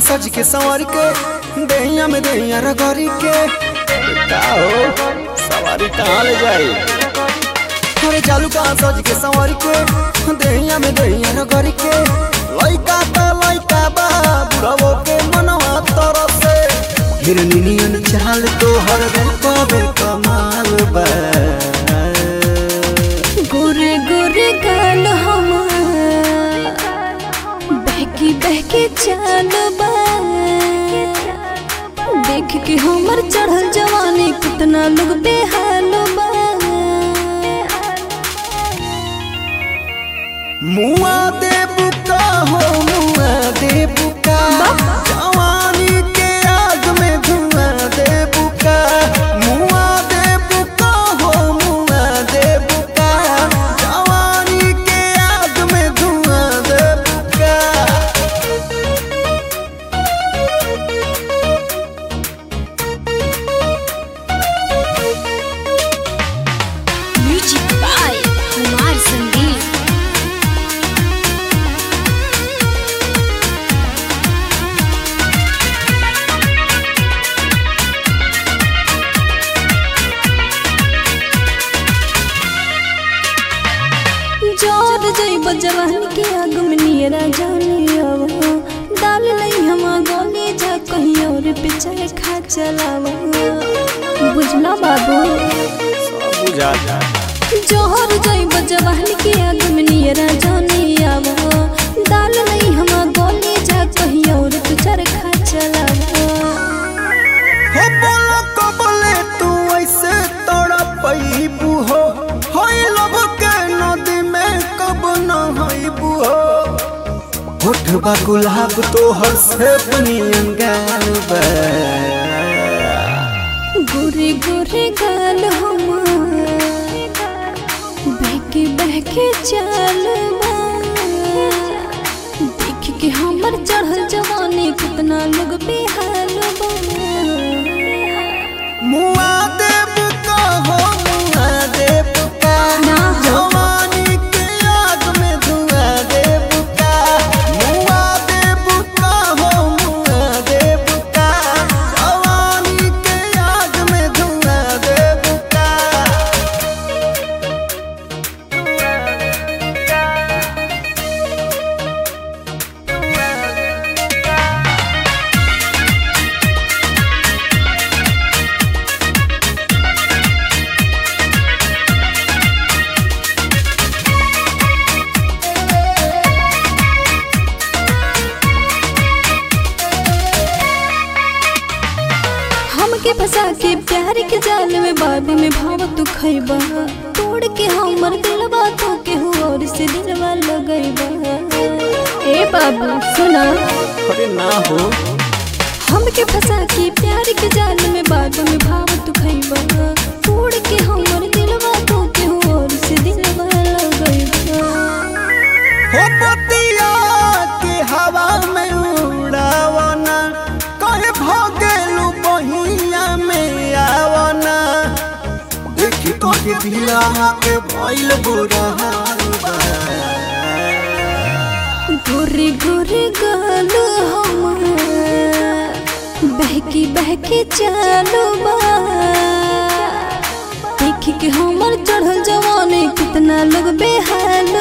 सज के संवर के दैया में दैया रगड़ी के का हो सवारी कहाँ ले जाई अरे चालू कहाँ सज के संवर के दैया में दैया रगड़ी के लइका त लइका बा बुढ़ावो के मनवा तरफ से हिरनी नियन चाल तो हर कबे कमाल बा गोरे गोरे गाल हमार बहकी बहकी चाल बा देख के हमर चढ़ल जवानी कितना लोग बेहाल बा मुआ दे बुका हो मुआ दे बुका जवानी के आग में धुआं दे बुका मुआ दे बुका हो मुआ दे बुका जवानी के आग में धुआं दे बुका म्यूजिक बाय कुमार संगीत जोर जइब जवान के आग में नियरा जानी अब डाल नहीं हम गोली जा कहीं और पे चाहे खा चलावा बुझना बाबू सब बुझाता जोहर जइब जवान के आग में नियरा जानी अब डाल नहीं हम गोली जा कहीं और पे चाहे खा चलावा हो बोलो कबले तू ऐसे तोड़ा पैबू हो होई लब के नदी में कब न होइबू हो होठबा गुलाब तो हर से बनियन गाल बा गोरे गोरे गाल हमार बहके बहके चाल बा। देख के हमर चढ़ल जवानी कितना लोग बेहाल बा मुआ देव का हो मुआ देव का ना हो। जवानी के आग में धुआं देव का मुआ देव का हो मुआ देव का जवानी के आग में धुआं देव का हमके फंसा के प्यार के जाल में बाद में भाव तू खैबा तोड़ के हमर दिलवा तो के हो और से दिलवा लगैबा ए बाबू सुना अरे ना हो हमके फंसा के प्यार के जाल में बाद में भाव तू खैबा तोड़ के हमर दिलवा तो के हो और से दिलवा लगैबा हो पतिया के हवा में उड़ावना कहे भगेलू बहिया में आवना देखी तो के दिला के भइल बुरा हाल बा गोरे गोरे गाल हमार बहकी बहकी चालू बा देख के हमर चढ़ल जवानी कितना लोग बेहाल